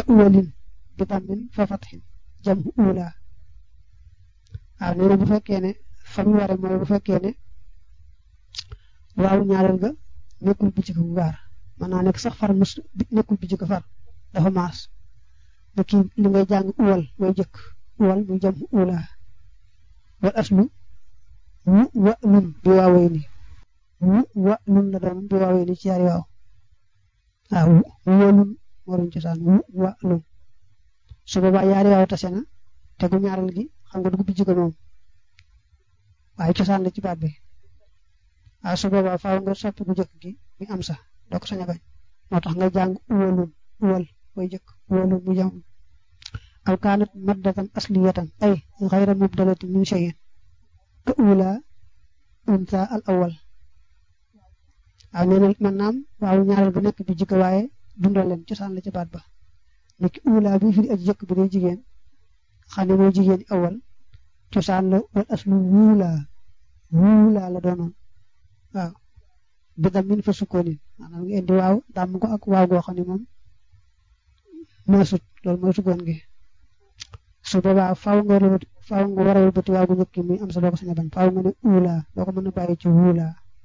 uwalin bi dammin fa fatxin jam ula waaw nee na bu fekkee ne fa mu ware mooy bu fekkee ne waaw ñaareel ga nekkul bi ci ko gaar mën naa nekk sax far mus nekkul bi ci ko far dafa maas ne kii li ngay jàng uwal mooy jëkk uwal muy jam ula wal aslu wu wa lun bi waawee ni wu wa lun la doon bi waawee ni ci yaari waaw waaw wóolun waruñ cosaan wu wa lun su boobaa yaari waaw tase na te gu ñaareel gi xam nga dugub bi jiko moom waaye cosaan la ci baat bi waaw su boobaa faaw nga soppi bu jëkk gi mi am sa doo ko sañ a bañ moo tax nga jàng uwalun uwal mooy jëkk uwalun mu jam aw kaanat maddatan asliyatan ay xayra mubdalati min shay'in ka ula unsa al awal waaw nee na man naam waaw ñaareel bu nekk bi jikko waaye dundal leen cosaan la ci baat ba nekk ula bi fi aji jëkk bi day jigéen xam ne mooy jigéen awal cosaan la wal aslu wuula wuula la doonoon waaw bi dam min fa sukkoonin maanaam nga indi waaw dàmm ko ak waaw goo xam ne moom maasut loolu mooy sukkoon gi su boobaa faaw nga war faaw nga war a wëlbati waaw gu njëkk muy am sa doo ko sañ a bañ faaw nga ne uula doo ko mën a bàyyi ci wuula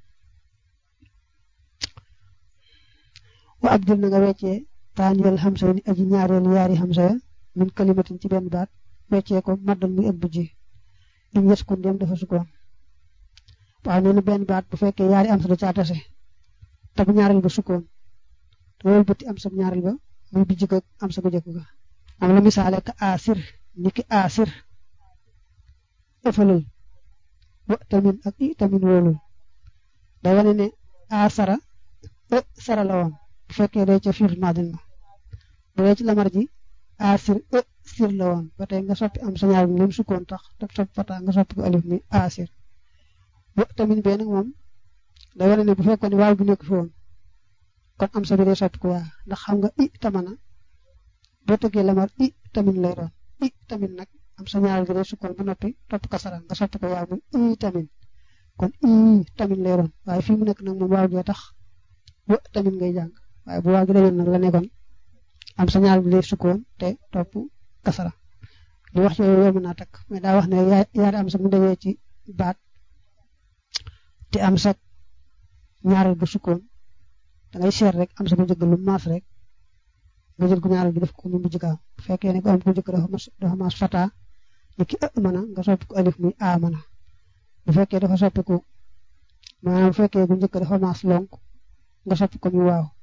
wa abdil na nga weccee taaniyal xamsa ni aji ñaareel yaari xamsa ya min kalimatin ci benn baat weccee ko maddal muy ëpp ji in yes kon dem dafa sukkoon waaw nee na benn baat bu fekkee yaari am sa da caa tase te bu ñaareel ba sukkoon te wëlbati am sa ñaareel ba muy bijj ko am sa bu njëkk ga am la misaale ka asir niki asir ëffalal wa tamin ak i tamin wóolul day wane ne asara e sara la woon bu fekkee day ca fiir madin ma bu dee ci lamar ji asir e sir la woon ba tey nga soppi am sa ñaar bi lim sukkoon tax te soppi fata nga soppi ko alif mi asir wa tamin bee nag moom day wane ne bu fekkoon ne waaw bi nekk fi woon kon am sa bi day soppi ko waa ndax xam nga i tamana boo tëggee lamar i tamin lay doon i tamin nag am sa ñaareel gi day sukkoon ba noppi topp kasara nga soppi ko waaw muy i tamin kon i tamin lay doon waaye fii mu nekk nag moom waaw gee tax wa tamin ngay jàng waaye bu waaw gi dañoon nag la nekkoon am sa ñaareel gi day sukkoon te topp kasara li wax yooyu yomb naa takk mais daa wax ne yaari am sa mu dajee ci baat te am sa ñaareel bu sukkoon da ngay seet rek am sa bu njëkk lu maas rek nga jël gu ñaareel gi def ko mu mujj kaam bu fekkee ne ko am ko njëkk dafa mas dafa mas fata ni ki ë mana nga soppi ko alif muy a mana bu fekkee dafa soppi ko maanaam bu fekkee gu njëkk dafa mas lonk nga soppi ko muy waaw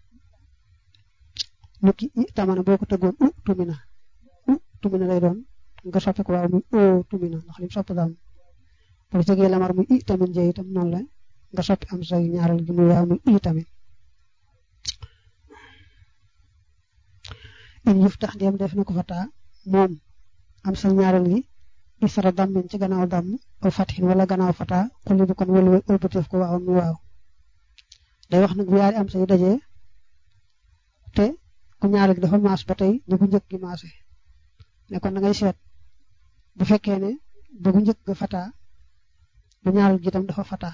ni ki i tamana boo ko tëggoon u tumina u tumina lay doon nga soppi ko waaw muy o tumina ndax lim soppi daam bu tëggee lamar muy i tamin jee itam noonu la nga soppi am say ñaareel gi muy waaw muy i tamin in yëf tax ndéem def na ko fataa moom am sa ñaareel gi isra dammin ci gannaaw damm aw fatxin wala gannaaw fataa xulli bu kon wëlu wëlbateef ko waaw muy waaw day wax nag bu yaari am sa yu dajee te ku ñaareel gi dafa maas ba tey ñu bu njëkk gi maase ne kon da ngay seet bu fekkee ne bu bu njëkk ga fataa bu ñaareel gi itam dafa fataa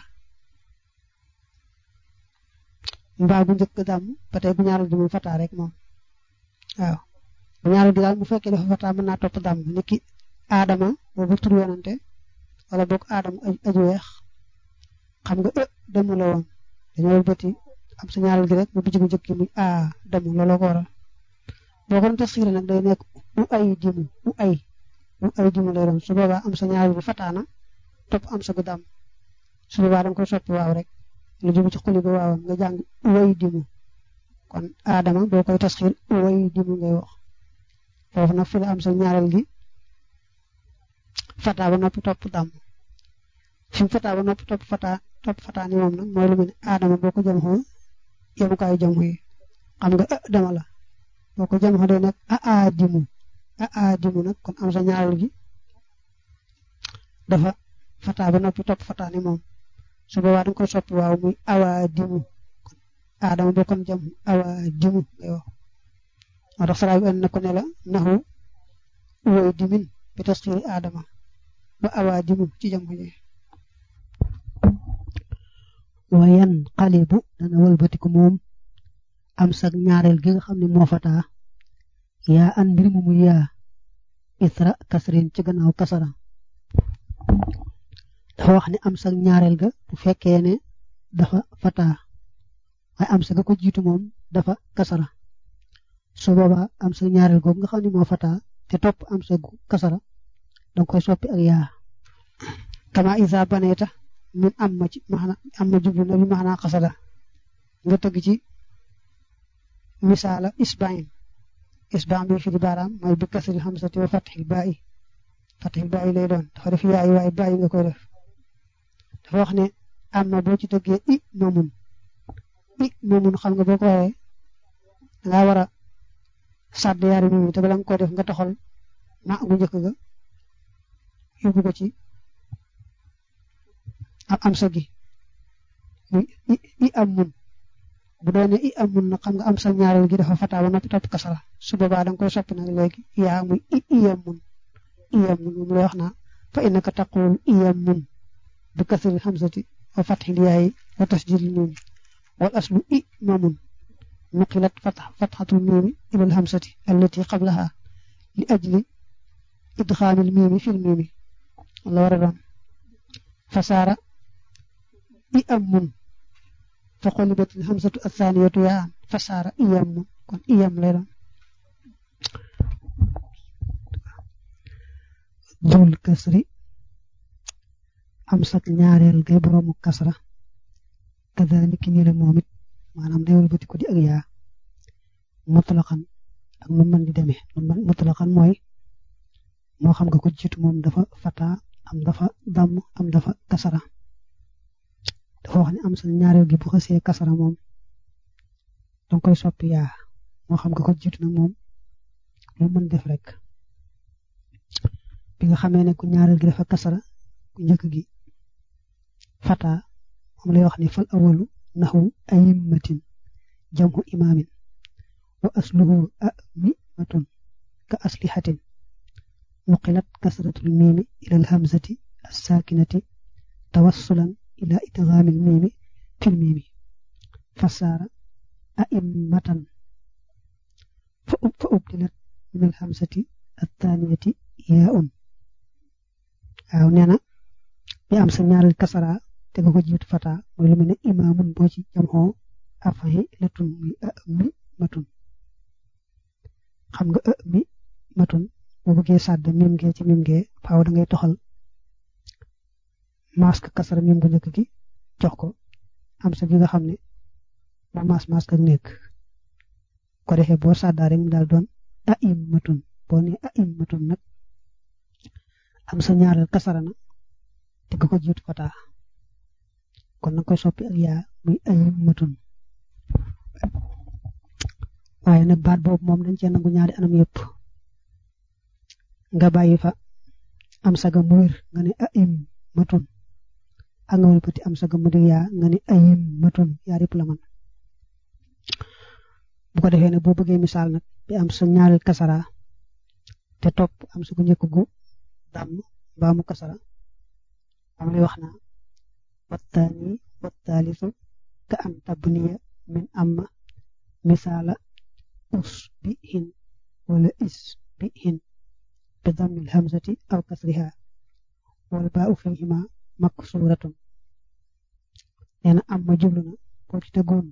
mbaa bu njëkk ga damm ba tey bu ñaareel gi moom fataa rek moom waaw bu ñaareel gi daal bu fekkee dafa fataa mën naa topp damm ni ki aadama boobu tur yonante wala boog aadama aju weex xam nga ë damm la woon dañoo bëti am sa ñaareel gi rek mu bijj bu njëkk muy a damm looloo ko waral boo ko doon tasxiir nag day nekk u ay dimu u ay u ay dimu lay doon su boobaa am sa ñaareel bi fataana topp am sa gu damm su boobaa da nga koy soppi waaw rek lu jëm ci xuli ba waawam nga jàng u ay dimu kon aadama boo koy tasxiir u ay dimu ngay wax foofu nag fi la am sa ñaareel gi fataa ba noppi topp damm fi mu fataa ba noppi topp fataa topp fataa ni moom nag mooy lu mel ne aadama boo ko jëm xoo yemukaayu jëm yi xam nga ë dama la boo ko jëm xoo day nekk a a dimu a a dimu nag kon am sa ñaareel gi dafa fataa ba noppi topp fataa ni moom su boobaa da nga koy soppi waaw muy awa dimu kon aadama boo kon jëm awa dimu ngay wax moo tax saraa bi ënd na ko ne la naxu woy dimin bi tasxiiri aadama ba awa dimu ci jëm ji wayan xalibu dana wëlbatiku moom am sag ñaareel gi nga xam ne moo fataa yaa an mbir mu muy yaa isra kasrin ci gannaaw kasara dafa wax ne am sa ñaareel ga bu fekkee ne dafa fataa waaye am sa ga ko jiitu moom dafa kasara su boobaa am sa ñaareel googu nga xam ne moo fataa te topp am sa gu kasara danga koy soppi ak yaa kama isa baneeta min am ma ci maana am na jublu na bi maana xasada nga tëgg ci misaala isbain isbain bi fi di baaraam mooy bi kasri xamsati wa fatxil baayi fatxil baayi lay doon dafa def yaayi waaye baayi nga koy def dafa wax ne am na boo ci tëggee i moomun i moomun xam nga boo ko waxee dangaa war a sàdd yaari mi te bala nga koy def nga toxal ma gu njëkk ga yóbbu ko ci am am sa gi i am mun bu doone i am mun nag xam nga am sa ñaareel gi dafa fataa ba noppi topp kasara su boobaa da nga koy soppi nag léegi yaa muy i iyam mun iyam mun moom lay wax naa fa innaka taqul iyam mun bi kasri xamsati wa fatxil yaayi wa tasjidil miim wal aslu i mamun nuqilat fatxatul miimi ilal xamsati allati qablaha li ajli idxaamil miimi fil miimi la war a doon fasaara i am mun fa xolibatil xamsatu athaniyatu yaa an fasaara iyam mun kon iyam lay doon dul kasri am sak ñaareel gay boroomu kasra kadaliki ni la moom it maanaam day wëlbati ko di ak yaa mutlaqan ak nu mën di demee mutlaqan mooy moo xam nga ko jiitu moom dafa fata am dafa damm am dafa kasara dafa wax ne am sa ñaareel gi bu xasee kasara moom danga koy soppi yaa moo xam nga ko jiitu nag moom lu mën def rek bi nga xamee ne ku ñaareel gi dafa kasara ku njëkk gi fata moom lay wax ne fal awalu naxu ayimmatin jamhu imaamin wa asluhu amimatun ka aslihatin nuqilat kasratul miimi ila alhamzati assaakinati tawassulan ila idgaamil miimi fil miimi fasaara a'immatan fa ubdilat min alhamzati attaniyati yaa'un waaw nee na bi am sa ñaareel kasara te nga ko jiitu fata mooy lu mel ne imaamun boo ci jamxoo afahi latun muy ami matun xam nga ami matun boo bëggee sàdd mim gee ci mim gee faaw da ngay toxal masque kasara mim bu njëkk gi jox ko am sa gi nga xam ne moo mas masque ak nekk ko defee boo sàddaa rek mu daal doon aim matun boo ne aim matun nag am sa ñaareel kasara na te nga ko jiitu fata kon na koy soppi ak yaa muy aim matun waaye nag baat boobu moom dañ cee nangu ñaari anam yëpp nga bàyyi fa am saga mu wér nga ne aim matun ak nga wëlbati am saga mu di yaa nga ne ayim matun yaa yëpp la man bu ko defee ne boo bëggee misaal nag bi am sa ñaareel kasara te topp am sa gu njëkk gu dàmm mbaa mu kasara am lay wax na wattaani wattaalisu ka an tabniya min amma misaala us bi hin wala is bi hin bi dammil hamzati aw kasriha wal baa u fihima maksuratun nee na am ma jublu na boo ci tegoon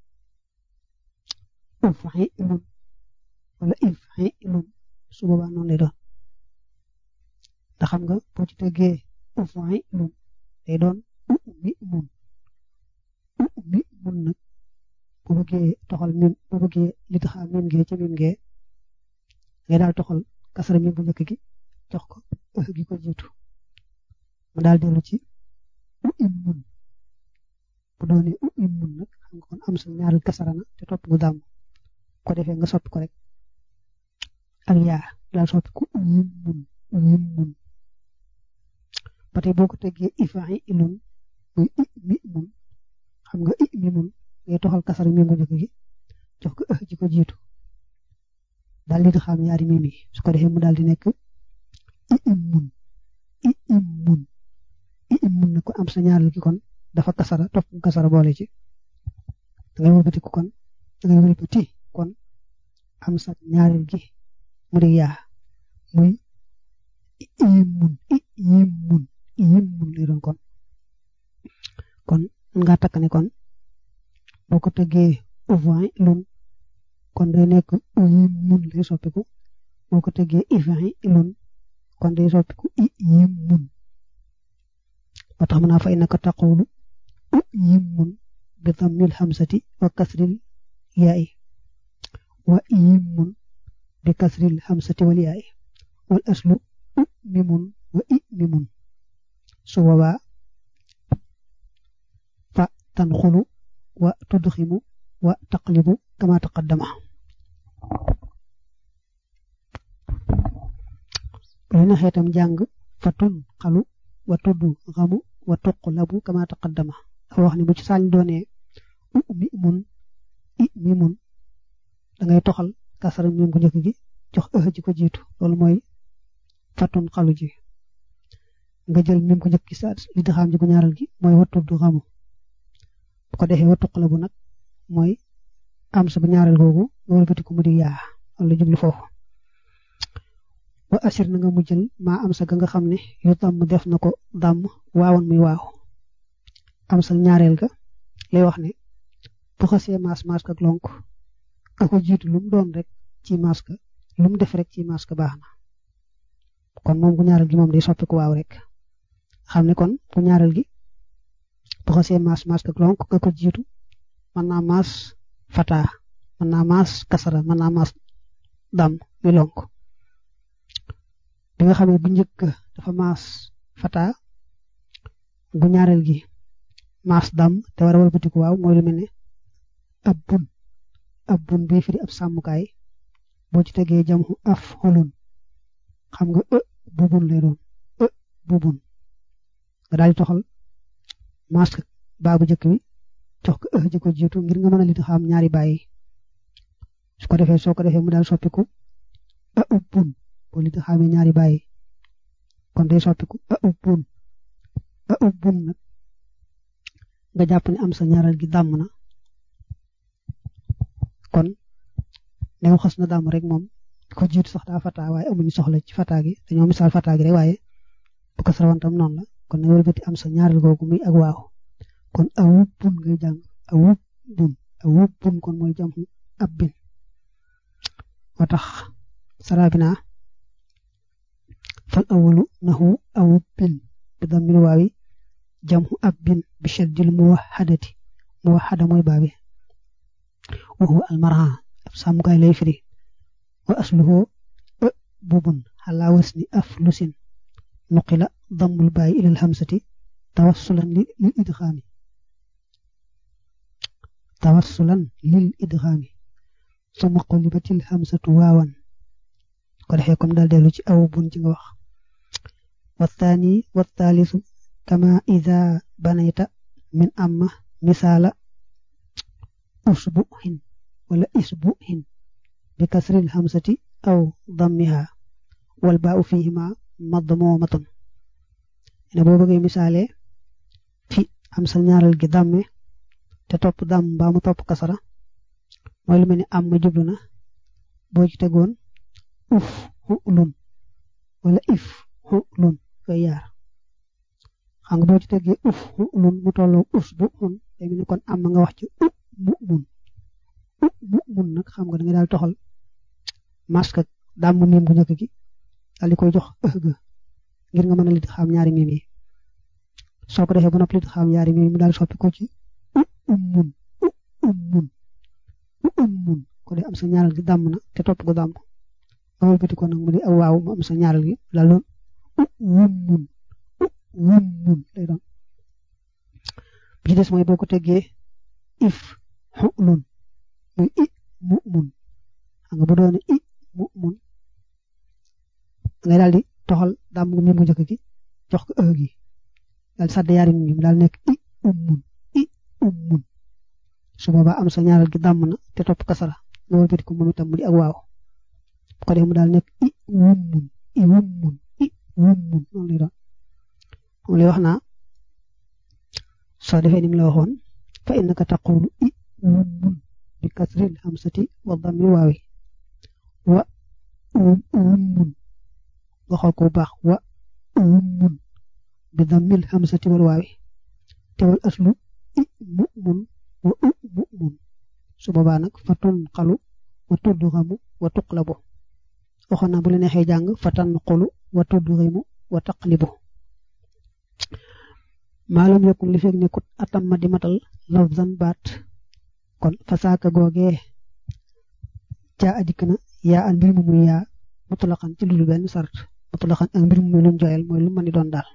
uf'ilun wala if'ilun su boobaa noonu lay doon ndax xam nga boo ci tegee uf'ilun day doon u'mimun u'mimun nag bu bëggee toxal mim bu bëggee li tax mim gee ci mim gee ngay daal toxal kasara mim bu njëkk gi jox ko ëh gi ko jiitu mu daal dellu ci u'immun bu doonee u'immun nag xam nga kon am sa ñaareel kasara na te topp gu dàmm ko defee nga soppi ko rek ak yaa daal soppi ko uyimmun uyimmun ba tey boo ko teggee ifa'i ilun muy mi mun xam nga i mi mun ngay toxal kasar mi mu njëkk gi jox ko ëh ji ko jiitu daal di xam ñaari mimi su ko defee mu daal di nekk i immun i immun i immun na ko am sa ñaareel gi kon dafa kasara topp kasara boole ci da ngay wëlbati ko kon da ngay wëlbati kon am sa ñaareel gi mu di yaa muy imun i yimun yimun lay doon kon kon nga takk ne kon boo ko tëggee uvin lun kon day nekk yimun lay soppiku boo ko tëggee ivin lun kon day soppiku i yimun moo tax mën naa fa innaka taqulu u yimun bi dammil hamsati wa kasril yaa'i wa yimun bi kasril hamsati wal yaa'i wal aslu u mimun wa i mimun su boobaa fa tanxulu wa tudximu wa taqlibu kama taqaddama bu leen xeetam jàng fa tun xalu wa tudd xamu wa tuqlabu kama taqaddama dafa wax ne bu ci saañ doonee u mi mun i mi mun da ngay toxal kasara mim gu njëkk gi jox ëx ji ko jiitu loolu mooy fatun xalu ji nga jël mim gu njëkk gi sa li di xam ji gu ñaaral gi mooy wa tudd xamu bu ko defee wa tuqlabu nag mooy am sa bu ñaareel googu nga wëlbati ko mu di yaa wala jublu foofu wa asir na nga mu jël maa am sa ga nga xam ne yu tàmm def na ko dàmm waawoon muy waaw am sa ñaareel ga lay wax ne bu xasee maas maas ak lonk a ko jiitu lu mu doon rek ci maas ka lu mu def rek ci maas ka baax na kon moom gu ñaareel gi moom day soppi ko waaw rek xam ne kon gu ñaareel gi bu xasee maas maas ak lonk a ko jiitu mën naa maas fataa mën naa maas kasara mën naa maas dàmm muy lonk bi nga xamee bu njëkk dafa maas fata gu ñaareel gi maas dam te war a walbatiku waaw mooy lu mel ne ab bun ab bun bii firi ab sàmmukaay boo ci tegee jam af xolun xam nga ë bu bun lay doon ë bu bun nga daal di toxal maas baa bu njëkk bi jox ko ë ji ko jiitu ngir nga mën a li xam ñaari bàyyi su ko defee soo ko defee mu daal soppiku a ub bun boo li xamee ñaari bàyyi kon day soppiku a ub bun a ub bun nag nga jàpp ne am sa ñaaral gi dàmm na kon new xas na dàmm rek moom ko jiitu sax daa fataa waaye amuñu soxla ci fataa gi dañoo misaal fataa gi rek waaye bu ko sarawantam noonu la kon na wëlbati am sa ñaaral googu muy ak waaw kon a wub bun ngay jàng a wub bun a wub bun kon mooy jam ab bin moo tax sarabina fal awalu nahu awub bin bi dammil waawi jamhu ab bin bi shaddil muwahadati muwahada mooy baabi wa huwa almarha ab sàmmukaay lay firi wa asluhu ë bubun xalaa wasni af lusin nuqila dammul baayi ilal hamsati tawassulan lil idxaami tawassulan lil idxaami summa qulibatil hamsatu waawan ko defee comme daal dellu ci aw bun ci nga wax wattaani wattaalisu kama ida banayta min amma misaala usbuhin wala isbuhin bi kasril hamsati aw dammiha wal baau fihima madmumatun ne boo bëggee misaale fi am sa ñaaral gi damme te topp damm mbaa mu topp kasara mooy lu mel ni am ma jublu na boo ci tegoon uf xulun wala if xulun koy yaar xam nga boo ci teggee uf xulun mu tolloo us bu xun day mel ni kon am nga wax ci u mu mun u mu mun nag xam nga da nga daal toxal masque dàmm miim gu njëkk gi daal di koy jox ëh ga ngir nga mën a lit xam ñaari miim yi soo ko defee ba noppi lit xam ñaari miim yi mu daal soppi ko ci u um mun u um mun u um mun ko dee am sa ñaaral gi dàmm na te topp ko dàmm awal bëti ko nag mu di aw waaw mu am sa ñaaral gi daal doon u wum mun u wum mun lay doon bi ci des mooy boo ko teggee if xulun muy i mu mun xam nga bu doone i mu mun ngay daal di toxal dàmm gu miim gu njëkk gi jox ko ëh gi daal di sàdd yaari miim daal nekk i um mun i um mun su boobaa am sa ñaaral gi dàmm na te topp kasara nga wëlbati ko moom itam mu di ak waaw bu ko defee mu daal nekk i wum mun i wum mun i wum mun noonu lay doon moom lay wax naa soo defee ni mu la waxoon fa innaka taqulu i wum mun bi kasril hamsati wa dammil waawi wa ummun nga xool ko bu baax wa ummun bi dammil hamsati wal waawi te wal aslu i mu'mun wa u mu'mun su boobaa nag fa tunqalu wa tudghamu wa tuqlabu waxoon naa bu la neexee jàng fa tanqulu wa tudghimu wa taqlibu maalum yokkul li fekk nekkut atam ma di matal lafzan baat kon fasaaka googee caa adikk na yaa an mbir mu muy yaa mutlaqan ci lu benn sart mutlaqan ak mbir mu muy luñ joyal mooy lu mën di doon daal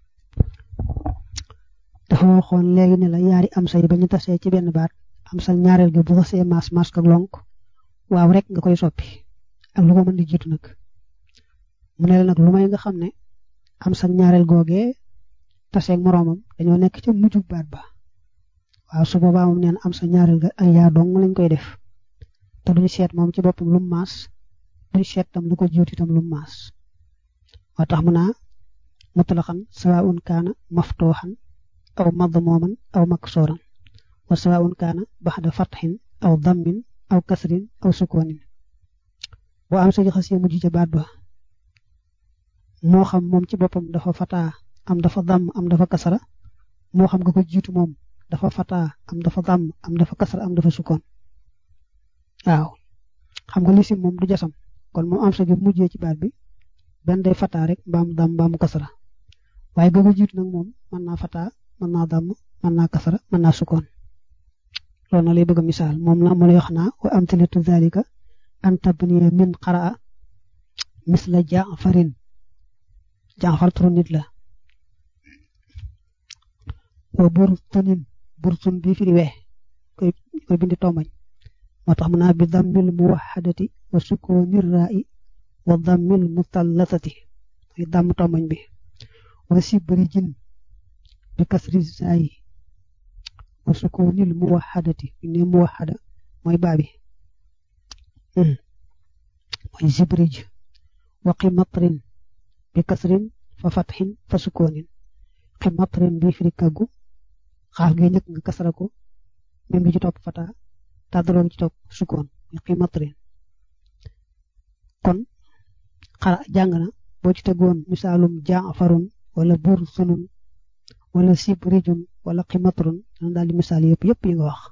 dafa waxoon léegi ne la yaari am say ba ñu tasee ci benn baat am sal ñaareel ga bu xasee maas maas ak lonk waaw rek nga koy soppi ak lu ko mën di jiitu nag mu ne la nag lu may nga xam ne am sal ñaareel googee taseeg moroomam dañoo nekk ca mujjug baat ba waaw su boobaa moom neen am sa ñaareel ga ay yaa dong lañ koy def te duñu seet moom ci boppam lu maas duñu seet tam lu ko jiitu itam lu maas moo tax mu naa mutlaqan sawaun kaana maftuuxan aw madmuuman aw maksooran wa sawaun kaana baxda fatxin aw dammin aw kasrin aw sukoonin boo am sa xasee mujj ca baat ba moo xam moom ci boppam dafa fataa am dafa damm am dafa kasara moo xam nga ko jiitu moom dafa fataa am dafa damm am dafa kasara am dafa sukoon waaw xam nga lisim moom du jasam kon moom am sa gi mujjee ci baat bi benn day fataa rek mbaam damm mbaamu kasara waaye ga ko jiitu nag moom mën naa fataa mën naa damm mën naa kasara mën naa sukoon loolu na lay bëgg a misaal moom la mu lay wax naa wa amtilatu zalika an tabniya min qaraa misla jaafarin jaafar turu nit la wa burtunin burtun bii firi we koy koy bindi tombañ moo tax mu naa bi dammil muwaxadati wa sukoonir raa'i wa dammil mutallatati mooy damm tombañ bi wa sibrijin bi kasri saayi wa sukoonil muwaxadati ne muwaxada mooy baabi mooy sibrij wa qimatrin bi kasrin fa fatxin fa sukoonin qimatrin bi firi kaggu xaaf gi ñëkk nga kasara ko même gi ci topp fata tàddaloo gi ci topp sukkoon muy qimatrin kon xara jàng na boo ci tegoon misaalum jaafarun wala bur sunun wala sibrijun wala qimatrun dana daal di misaal yëpp yëpp yi nga wax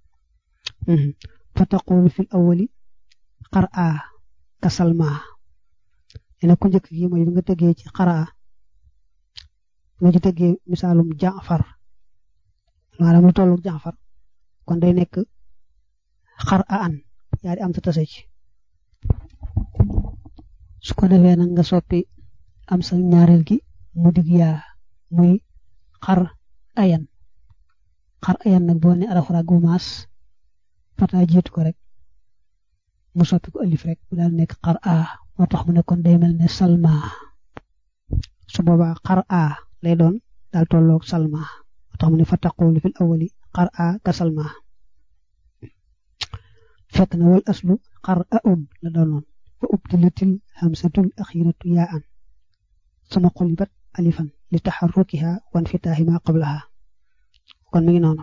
fa taqulu fil awali xara kasalma ene ku njëkk gi mooy bi nga tegee ci xara nga ci tegee misaalum jaafar maanaam lu tollu jaafar kon day nekk xar a an yaari am ta tase ci su ko defee nag nga soppi am sa ñaareel gi mu dig yaa muy xar ayan xar ayan nag boo ne arafra gu maas fata jiitu ko rek mu soppi ko alif rek mu daal nekk xar a moo tax mu ne kon day mel ne salma su boobaa xar a lay doon daal tolloog salma moo tax mu ne fa taqulu fil awali xar a ka salma fekk na wal aslu xar a un la doonoon fa ubdilatil hamsatul axiratu yaa an sama xulibat alifan li taxarrukiha wan fitaahi ma qablaha kon mi ngi noonu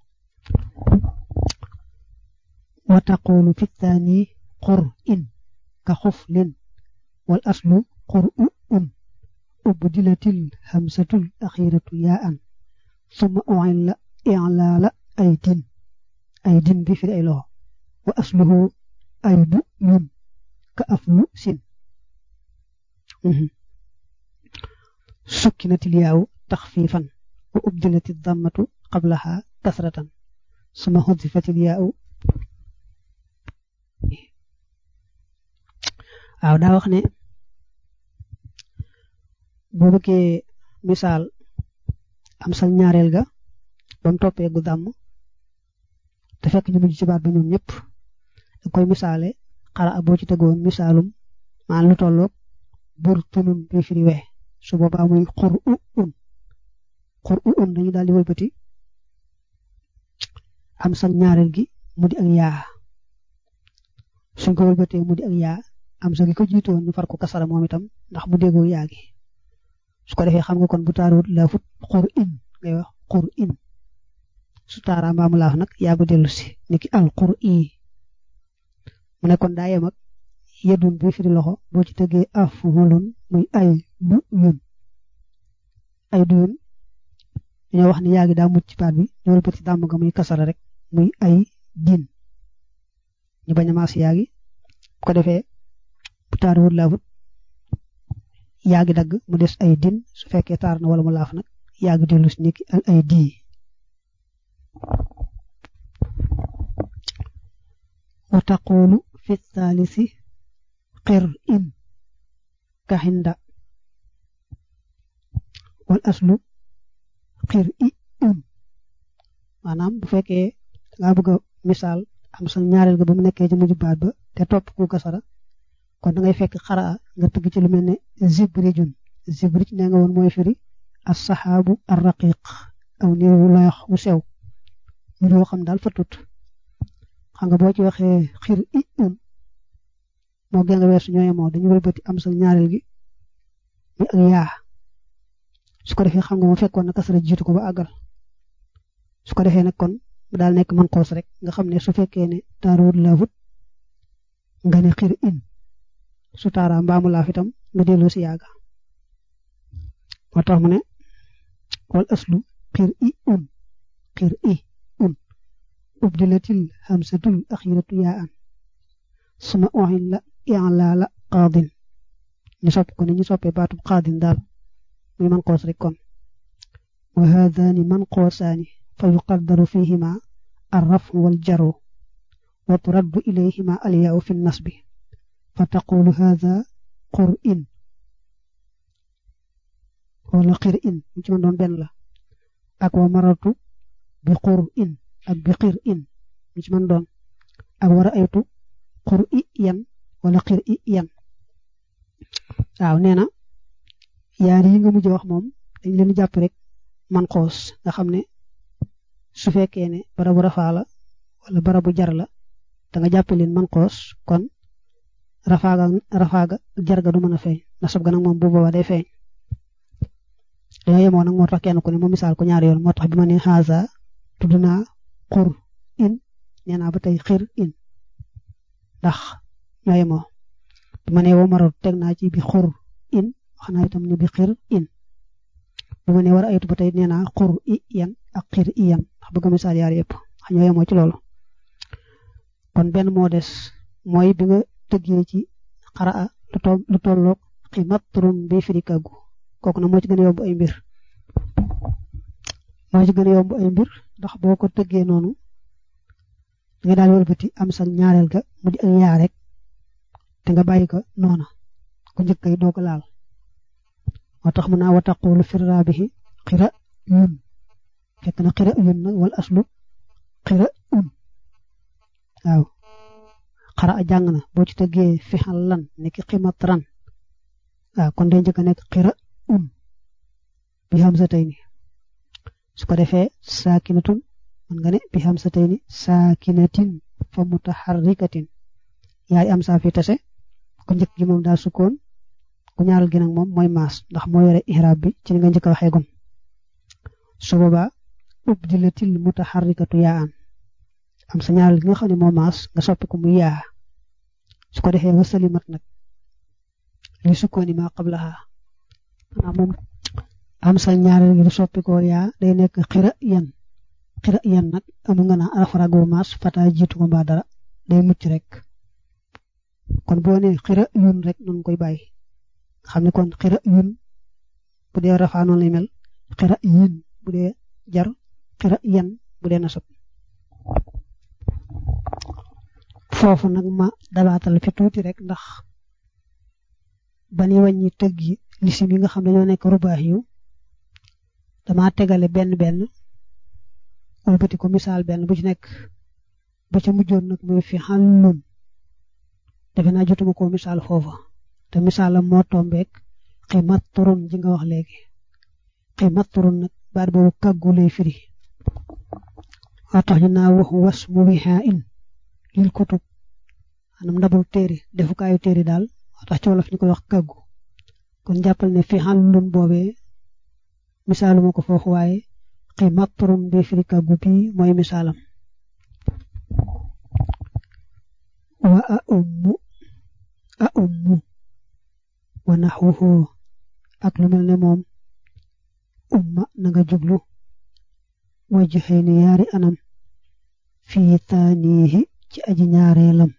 wa taqulu fi thani qur in ka xuflin wal aslu qur u un ubdilatil hamsatul axiratu yaa an summa u'illa i'laala aydin aydin bi firi ay loxo wa asluhu aydu yun ka aflu sin sukkinatil yaaw taxfiifan wa ubdilatil dammatu qablaha kasratan summa xudifatil yaaw waaw daa wax ne boo bëggee misaal am sal ñaareel ga ba mu toppee gu dàmm te fekk ñu mujj ci baat ba ñoom ñëpp da koy misaale xara boo ci tegoon misaalum maan lu tolloog bur tunun bi firi we su boobaa muy xur u un xur u un dañu daal di wëlbati am sal ñaareel gi mu di ak yaa suñ ko wëlbatee mu di ak yaa am sa gi ko jiitoon ñu far ko kasara moom itam ndax mu déggoo yaa gi su ko defee xam nga kon bu taaruut laa fut xur in ngay wax xur in su taaraa mbaamu laax nag yaa ko dellu si niki al xur i mu ne kon daa yem ak yedun bi firi loxo boo ci tëggee afulun muy ay du yun ay du yun dañoo wax ni yaa ngi daa mucc ci baat bi ñëwal bëti dàmm nga muy kasara rek muy ay din ñu bañ a maas yaa ngi bu ko defee bu taar wut laafut yaa ngi dagg mu des ay din su fekkee taar na wala mu laaf nag yaa ngi dellu si niki al ay dii wa taqulu fi thalisi qir in kaxinda wal aslu xir i un maanaam bu fekkee dangaa bëgg a misaal am sa ñaareel ga ba mu nekkee ci mujj baat ba te topp ku kasara kon da ngay fekk xaraa nga tëgg ci lu mel ne zibrijun zibrij nee nga woon mooy firi as saxaabu ar raqiq aw niir wu loyox wu sew niir woo xam daal fa tut xam nga boo ci waxee xir i un moo gën nga weesu ñooy moo dañu wëlbati am sa ñaareel gi muy ak yaa su ko defee xam nga mu fekkoon na kasara jiitu ko ba àggal su ko defee nag kon mu daal nekk man xoos rek nga xam ne su fekkee ne taaruwut laafut nga ne xir in su taaraa mbaamu laaf itam nga dellu si yaaga moo tax mu ne wal aslu xir i un xir i un ubdilatil hamsatul axiratu yaa an suma oxin la i'laala qaadin ñu sopp ko ne ñu soppee baatub qaadin daal muy man qoos rek kon wa haadaani man qoosaani fa yuqaddaru fihima arrafu wal jaru wa turaddu ilayhima alyaau fi nasbi fa taqulu haada qur in wala xir in ñu ci mën doon benn la ak wa maratu bi qur in ak bi xir in ñu ci mën doon ak war a aytu qur i yan wala xir i yan waaw nee na yaar yi nga mujj wax moom dañ leen jàpp rek man xoos nga xam ne su fekkee ne barabu rafaa la wala barabu jar la da nga jàppe leen man xoos kon rafaaga rafaaga jarga du mën a feeñ nasab ga nag moom bu boobaa day feeñ dañoo yemoo nag moo tax kenn ku ne mu misaal ko ñaari yoon moo tax bi ma ne xaasa tudd naa xur in nee naa ba tey xir in ndax ñoo yemoo bi ma ne woo maratu teg naa ci bi xur in wax naa itam ne bi xir in bu ma ne war a aytu ba tey nee naa xur i yan ak xir i yan ndax bëgg misaal yaar yëpp wax ñoo yemoo ci loolu kon benn moo des mooy bi nga tëggee ci xaraa lu tolloog ximat turum bi firi kàggu kooku nag moo ci gën a yomb ay mbir moo ci gën a yomb ay mbir ndax boo ko tëggee noonu da nga daal wëlbati am sa ñaareel ga mu di ak yaa rek te nga bàyyi ko noona ku njëkk kay doo ko laal moo tax mu naa wa taqulu fi raabihi xira yun fekk na xira yun nag wal aslu xira un waaw xara a jàng na boo ci tëggee fixal lan nekki ximat ran waaw kon day njëkk a nekk xira un bi xam sa tey ni su ko defee saakinatun man nga ne bi xam sa tey ni saakinatin fa mutaharrikatin yaay am saa fi tase ku njëkk gi moom daal sukkoon ku ñaaral gi nag moom mooy maas ndax moo yore ihraab bi ci li nga njëkk a waxee gon su boobaa ubdilatil mutaharrikatu yaa an am sa ñaaral gi nga xam ne moo maas nga soppi ko muy yaa su ko defee wasalimat nag li sukkooni maa qablaha maanaam moom am sa ñaareel gi lu soppi ko yaa day nekk xira yan xira yan nag amu nga naa arafarago maas fata jiitu ko mbaa dara day mucc rek kon boo ne xira yun rek noonu koy bàyyi xam ne kon xira yun bu dee rafaa noonu lay mel xira yin bu dee jar xira yan bu dee nasab foofu nag ma dabaatal fi tuuti rek ndax ba ni wàññi tëgg yi lisim yi nga xam ne ñoo nekk rubaax yu dama tegale benn benn wëlbati ko misaal benn bu ci nekk ba ca mujjoon nag muy fi xàllun defe naa jotuma ko misaal foofa te misaalam moo tombeek ximat turun ji nga wax léegi ximat turun nag baat boobu kàggu lay firi waa tax ñu naa wax was mu wixaa in lil kutub anam ndabul téere defukaayu téere daal waa tax ci wolof ñu koy wax kàggu kon jàppal ne fi xàllun boobee misaaluma ko foofu waaye ximat turun bi firi kàggu bi mooy misaalam wa a ummu a ummu wa naxwuhu ak lu mel ne moom umma na nga jublu wajxee ni yaari anam fii taanihi ci aji ñaareelam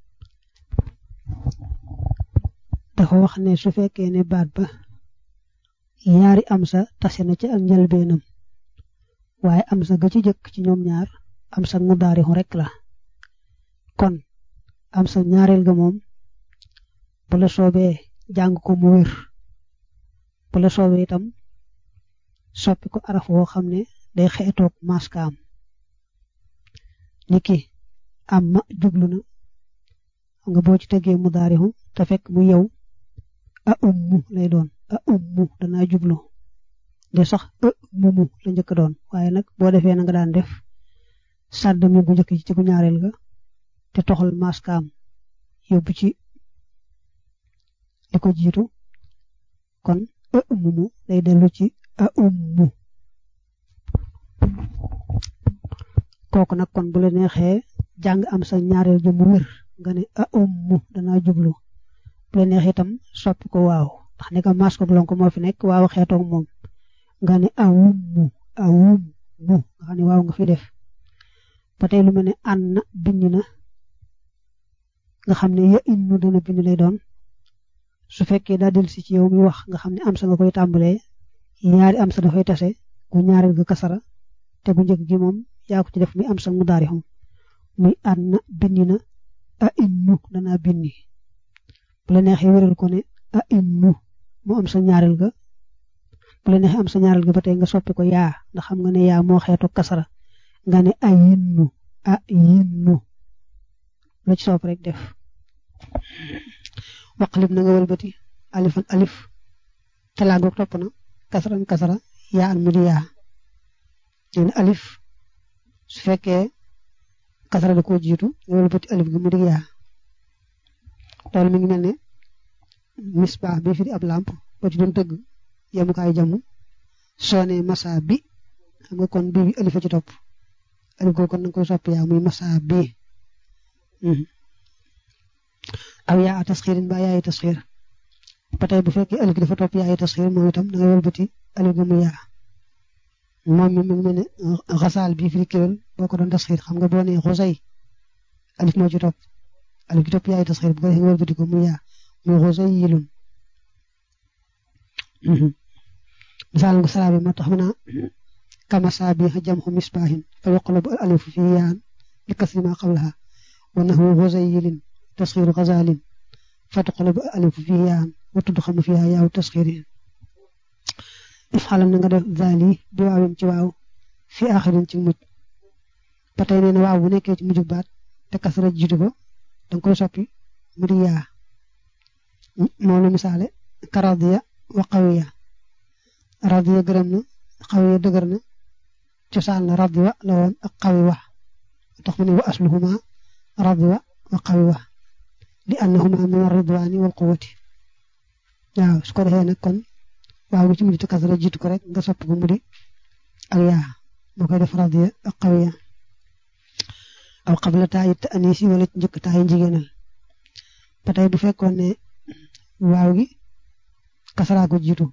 dafa wax ne su fekkee ne baat ba yaari am sa tase na ci ak njëlbeenam waaye am sa ga ci jëkk ci ñoom ñaar am sa mu daarixu rek la kon am sa ñaareel ga moom bu la soobee jàng ko mu wér bu la soobee itam soppi ko araf woo xam ne day xeetoog maskaam niki am ma jublu na xam nga boo ci tegee mu daarixu te fekk mu yow a ummu lay doon a ummu danaa jublu de sax e mumu la njëkk doon waaye nag boo defee na nga daan def sàdd mi bu njëkk ci ci bu ñaareel ga te toxal maskaam yóbbu ci li ko jiitu kon e mumu day dellu ci a ummu kooku nag kon bu la neexee jàng am sa ñaareel ju mu wér nga ne a ummu danaa jublu bu la neexee itam soppi ko waaw ndax ne ko mas ko lonko moo fi nekk waaw xeetoog moom nga ne awummu awummu nga xam ne waaw nga fi def ba tey lu mel ne an na bind na nga xam ne ya innu dana bind lay doon su fekkee daa dellu si ci yow mi wax nga xam ne am sa nga koy tàmbalee ñaari am sa dafay tase gu ñaareel ga kasara te gu njëkk gi moom yaa ko ci def muy am sa mu daari xum muy an na bind na a innu danaa bindi bu la neexee wéral ko ne a innu mu am sa ñaareel ga bu la neexee am sa ñaareel ga ba tey nga soppi ko yaa ndax xam nga ne yaa moo xeetu kasara nga ne a yinnu a yinnu la ci sopp rek def waqlib na nga wëlbati alifan alif talaagoog topp na kasaran kasara yaa an mu di yaa nee na alif su fekkee kasara da koo jiitu nga wëlbati alif gi mu di yaa loolu mi ngi mel ne misbaax bi fi di ab lamp boo ci doon tëgg yemukaay jamu soo ne masa bi xam nga kon bii bi alifa ci topp alif googu kon na nga koy soppi yaa muy masa bi aw yaa a tasxiirin ba yaayi tasxiir ba tey bu fekkee alif gi dafa topp yaayi tasxiir moom itam da ngay wëlbati alif gi mu yaa moom mi mu mel ne xasaal bii fi di kéwél boo ko doon tasxiir xam nga boo nee xusay alif moo ci topp alif gi topp yaayi tasxiir bu ko defee nga wëlbati ko mu yaa muy xusay yilun misaal nga salaa bi moo tax mu naa kama saabi jamxu misbaahin fa yuqlabu al alifu fi yaan li kasri ma qablaha wa nahwu xusay yilin tasxiiru xazaalin fa tuqlabu al alifu fi yaan wa tudxamu fiha yaaw tasxiirin ifxalam na nga def zaali bi waawin ci waaw fi aaxirin ci mujj ba tey nee na waaw bu nekkee ci mujj baat te kasara jiitu ko danga koy soppi mu di yaa moo lu misaale ka radiya wa qawiya radiya gërëm na qawiya dëgër na cosaan la radiwa la woon ak qawiwa tax mu ne wa asluhuma radiwa wa qawiwa li annahuma min arridwani wal quwwati waaw su ko defee nag kon waaw gi ci mujj te kasara jiitu ko rek nga soppi ko mu di ak yaa moo koy def radiya ak qawiya aw qabla taayi te anisi wala ci njëkk taayi jigéenal ba tey bu fekkoon ne waaw gi kasara ko jiitu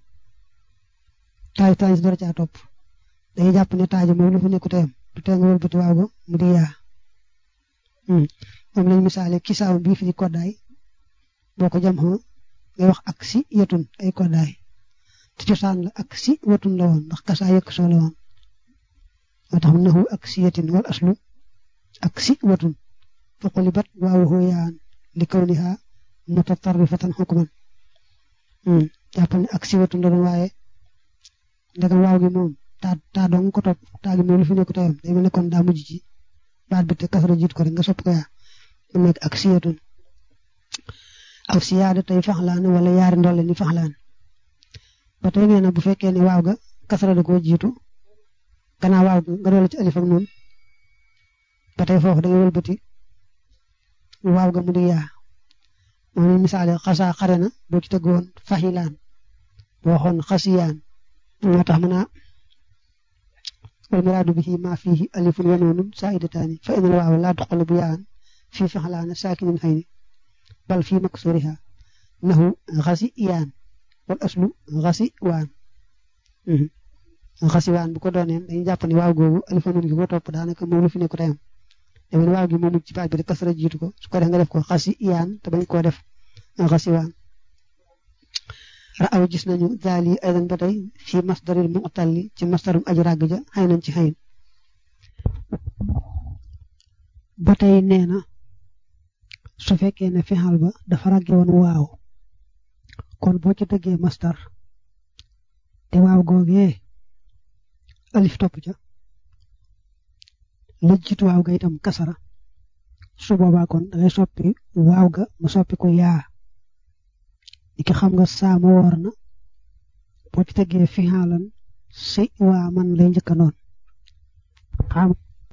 taay taay si dara caa topp dañuy jàpp ne taaji moom lu fi nekku teyam du tee nga wëlbati waaw go mu di yaa moom lañ misaale kisaaw bii fi di koddaay boo ko jam xoo ngay wax ak si yetun ay koddaay te cosaan la ak si wetun la woon ndax kasaa yëkk soo la woon moo tax mu naxu ak si yetin wal aslu ak si wetun fa qulibat waaw xoo yaan li kawniha mutatarrifatan xukman jàppal ne ak si wetun la doon waaye ndegam waaw gi moom taa taa dong ko topp taa gi moom lu fi nekk tayam day mel ne kon daa mujj ci baat bi te kasara jiit ko rek nga sopp ko yaa mu nekk ak siyatun aw siyaada tey faxlaan wala yaari ndolle ni faxlaan ba tey nee na bu fekkee ne waaw ga kasara da koo jiitu gannaaw waaw ga nga doole ci alif ak noonu ba tey foofu da ngay wëlbati waaw ga mu di yaa moom ni misaale xasaa xare na boo ci tëggoon faxilaan boo waxoon xasiyaan moo tax mën a wal muraadu bihi ma fihi alifun wa nuunun saa'idataani fa inal waaw laa tuqlabu yaan fii faxlaana saakinin xayni bal fii maksuriha nahu xasi iyaan wal aslu xasi waan xasi waan bu ko dooneen dañuy jàpp ne waaw googu alifanun gi ko topp daanaka moom lu fi nekk tayam demen waaw gi moom ci baat bi rek kasara jiitu ko su ko def nga def ko xasi iyaan te bañ koo def xasi waan raaw gis nañu daal yi aydan ba tey fii masdaril mu'talli ci masdarum aji ràgg ja xëy nañ ci xëyin ba tey nee na su fekkee ne fexal ba dafa ràgge woon waaw kon boo ci dëggee masdar te waaw googee alif topp ca la jiitu waaw ga itam kasara su boobaa kon dangay soppi waaw ga mu soppi ko yaa li ki xam nga saama woor na boo ci teggee fixaalan si waa man lay njëkka noon xam